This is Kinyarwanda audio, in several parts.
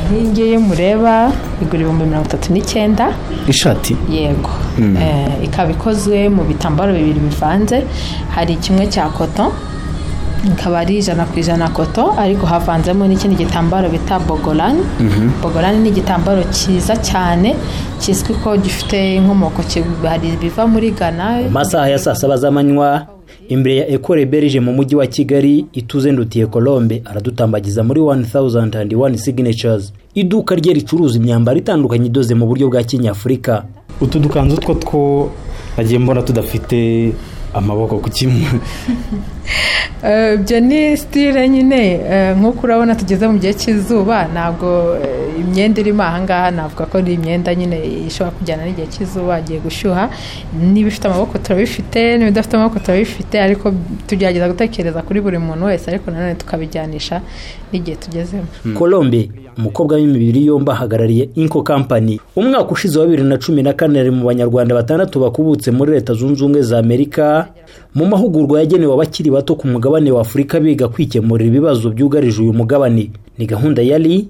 nk'iyi ngiyi iyo mureba igura ibihumbi mirongo itatu n'icyenda ishati yego Eh, ikaba ikozwe mu bitambaro bibiri bivanze hari kimwe cya koto ikaba ari ijana ku ijana koto ariko havanzemo n'ikindi gitambaro bita bogorani bogorani ni igitambaro cyiza cyane kizwi ko gifite inkomoko ki- hari ibiva muri ghana Mu masaha ya saa saba z'amanywa imbere ya ekore berije mu mujyi wa kigali ituze ndutiye colombe aradutambagiza muri 1001 signatures iduka rye ricuruza imyambaro itandukanye idoze mu buryo bwa kinyafurika utu dukanzu two two nagiye mbona tudafite amaboko ku kimwe Eh, ibyo ni sitire nyine eh, nk'uko urabona tugeze mu gihe cy'izuba ntabwo eh, imyenda irimo ahangaha navuga ko ni imyenda nyine ishobora kujyana n'igihe cy'izuba agiye gushyuha n'ibifite amaboko turabifite n'ibidafite amaboko turabifite ariko tugerageza gutekereza kuri buri muntu wese ariko nanone tukabijyanisha n'igihe tugezemo colombe umukobwa w'imibiri yombi ahagarariye inco company umwaka ushize wa bibiri na cumi na kane ari mu banyarwanda batandatu bakubutse muri leta zunze ubumwe za amerika mu mahugurwa yagenewe abakiri bato ku mugabane wa afurika biga kwikemurira ibibazo byugarije uyu mugabane ni gahunda yari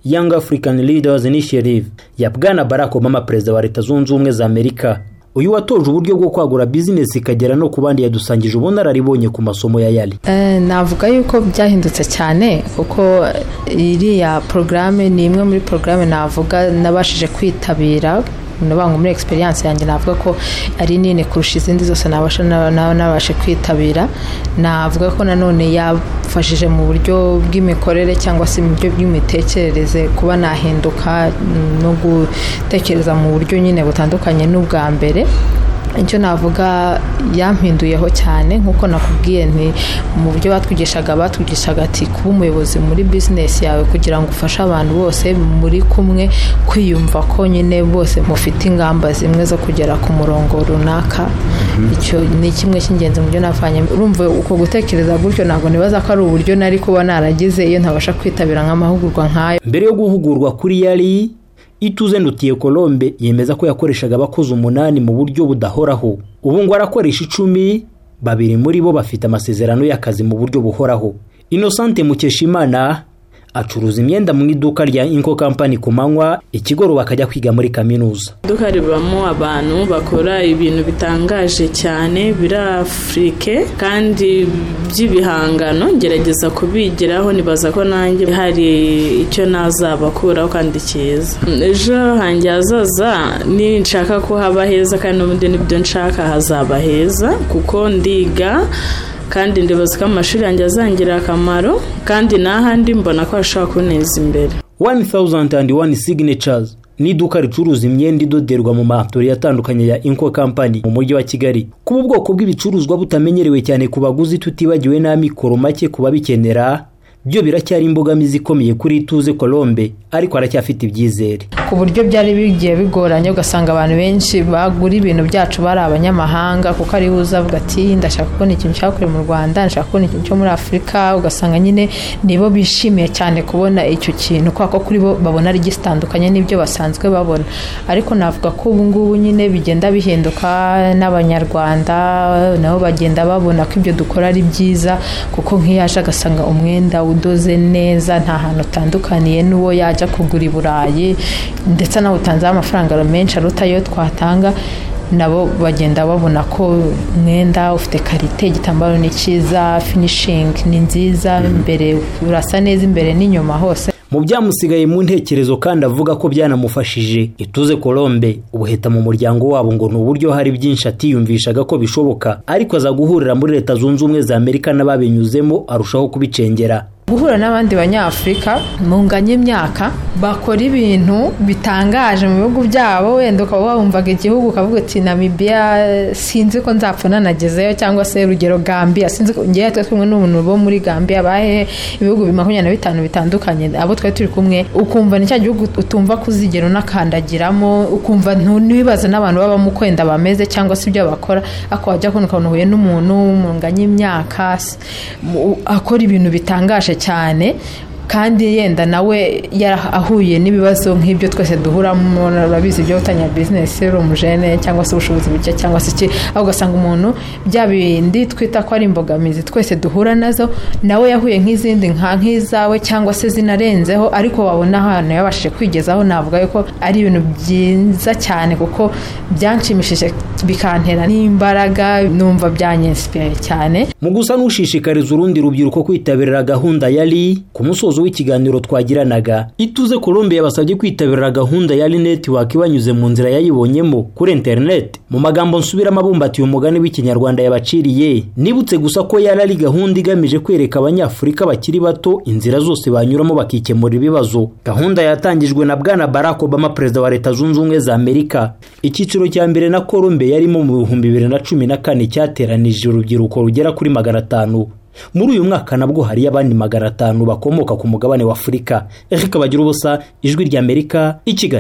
young african leaders initiative ya bwana barack obama perezida wa leta zunze ubumwe za amerika uyu watoje uburyo bwo kwagura bizinesi ikagera no ku bandi yadusangije ubunararibonye ku masomo ya yari Eh, navuga yuko byahindutse cyane kuko iriya porogaramu ni imwe muri porogaramu navuga nabashije kwitabira nubanga muri experience yanjye navuga ko ari nini kurusha izindi zose nabasha na- na- nabashe kwitabira navuga ko nanone yafashije mu buryo bw'imikorere cyangwa se mu buryo bw'imitekerereze kuba nahinduka mm, no gutekereza mu buryo nyine butandukanye n'ubwa mbere icyo navuga yampinduyeho cyane nk'uko nakubwiye nti mu buryo batwigishaga batwigishaga ati kuba umuyobozi muri bizinesi yawe kugira ngo ufashe abantu bose muri kumwe kwiyumva ko nyine bose mufite ingamba zimwe zo kugera ku murongo runaka icyo ni kimwe cy'ingenzi mu byo navanye urumva uko gutekereza gutyo ntabwo nibaza ko ari uburyo nari kuba naragize iyo ntabasha kwitabira nk'amahugurwa nk'ayo mbere yo guhugurwa kuri yari ituze ndutiye colombe yemeza ko yakoreshaga abakozi umunani mu buryo budahoraho ubu ngo arakoresha icumi babiri muri bo bafite amasezerano y'akazi mu buryo buhoraho inosante mukeshimana acuruza imyenda mu iduka rya inko company ku manywa ikigoroba akajya kwiga muri kaminuza iduka ribamo abantu bakora ibintu bitangaje cyane biri afurike kandi by'ibihangano ngerageza kubigiraho nibaza ko nanjye hari icyo nazabakuraho kandi cyiza ejo hanjye hazaza ninshaka ko haba heza kandi n'ubundi n'ibyo nshaka hazaba heza kuko ndiga kandi ndibaza ko amashuri yanjye azangirira akamaro kandi n'ahandi mbona ko hashobora kunteza imbere 1001 signatures ni iduka ricuruza imyenda idoderwa mu matori atandukanye ya inco company mu mujyi wa kigali kuba ubwoko bw'ibicuruzwa butamenyerewe cyane ku baguzi tutibagiwe n'amikoro make ku babikenera byo biracyari imbogamizi ikomeye kuri ituze colombe ariko aracyafite ibyizere ku buryo byari bigiye bigoranye ugasanga abantu benshi bagura ibintu byacu bari abanyamahanga kuko ariwe uza avuga ati ndashaka kubona ikintu cyakorewe mu rwanda ndashaka kubona ikintu cyo muri afurika ugasanga nyine nibo bishimiye cyane kubona icyo kintu kubera ko kuri bo babona ari gitandukanye n'ibyo basanzwe babona ariko navuga ko ubu ngubu nyine bigenda bihinduka n'abanyarwanda nabo bagenda babona ko ibyo dukora ari byiza kuko nk'iyo yaje agasanga umwenda udoze neza nta hantu utandukaniye n'uwo yajya kugura i burayi ndetse nawe utanzeho amafaranga menshi aruta ayo twatanga nabo bagenda babona ko umwenda ufite karite igitambaro ni cyiza finishingi ni nziza imbere urasa neza imbere n'inyuma hose mu byamusigaye mu ntekerezo kandi avuga ko byanamufashije ituze colombe ubuheta mu muryango wabo ngo ni uburyo hari byinshi atiyumvishaga ko bishoboka ariko aza guhurira muri leta zunze ubumwe za amerika n'ababinyuzemo arushaho kubicengera guhura n'abandi banyafurika munganye imyaka bakora ibintu bitangaje mu bihugu byabo wenda ukaba wumvaga igihugu ukavuga uti namibiya sinzi ko nzapfa nanagezeyo cyangwa se urugero gambiya sinzi ko ngewe twe kumwe n'umuntu bo muri gambiya bahehe ibihugu makumyabiri na bitanu bitandukanye abo twari turi kumwe ukumva ni cya gihugu utumva kuzigera unakandagiramo ukumva ntu- ntiwibaze n'abantu baba bamukwenda bameze cyangwa se ibyo bakora ako wajya kubona ukabona uhuye n'umuntu munganye imyaka se, mu- akora ibintu bitangaje cyane kandi yenda nawe yarahuye n'ibibazo nk'ibyo twese duhuramo urabizi byo gutangira bizinesi uri umujene cyangwa se ubushobozi buke cyangwa se iki aho ugasanga umuntu bya bindi twita ko ari imbogamizi twese duhura nazo nawe yahuye nk'izindi nka nk'izawe cyangwa se zinarenzeho ariko wabona ahantu yabashije kwigezaho navuga yuko ari ibintu byiza cyane kuko byanshimishije bikantera n'imbaraga numva byanyesipiriye cyane mu gusa n'ushishikariza urundi rubyiruko kwitabira gahunda yari ku musozo w'ikiganiro twagiranaga ituze colombe yabasabye kwitabira gahunda ya netiwaka ibanyuze mu nzira yayibonyemo kuri interineti mu magambo nsubiramo abumbatiye umugani w'ikinyarwanda yabaciriye nibutse gusa ko yari ari gahunda igamije kwereka abanyafurika bakiri bato inzira zose banyuramo bakikemura ibibazo gahunda yatangijwe na bwana barack obama perezida wa leta zunze ubumwe za amerika icyiciro cya mbere na colombe yarimo mu bihumbi bibiri na cumi na kane cyateranije urubyiruko rugera kuri magana atanu muri uyu mwaka nabwo hari abandi magana atanu bakomoka ku mugabane wa afurika reka bagira ubusa ijwi ry'amerika i kigali